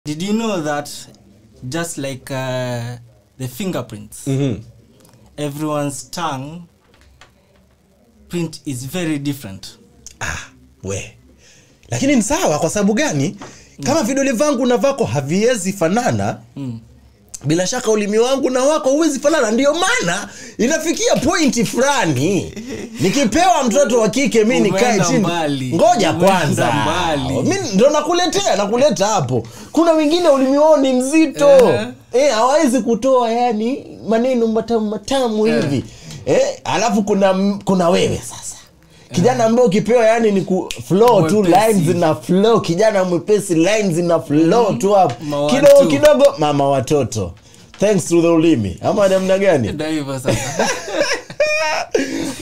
Did you know that just like uh, the fingerprints, Mhm. everyone's tongue print is very different. we lakini ni sawa kwa sababu gani kama vidole vangu na vako haviwezi fanana bila shaka ulimi wangu na wako huwezi fanana ndio maana inafikia pointi fulani nikipewa mtoto wa kike mi nikae Umeenda chini mbali. ngoja Umeenda kwanza mbali. mi ndo nakuletea nakuleta hapo kuna wengine ulimi wao ni mzito Ehe. eh, hawawezi kutoa yani maneno matamu matamu Eh. hivi eh, alafu kuna kuna wewe sasa kijana ambaye ukipewa yani ni ku flow tu Mwepesi. lines zina flow kijana mwepesi lines zina flow tu hapo Ma kidogo watu. kidogo mama watoto thanks to the ulimi ama namna gani Ndio hivyo sasa.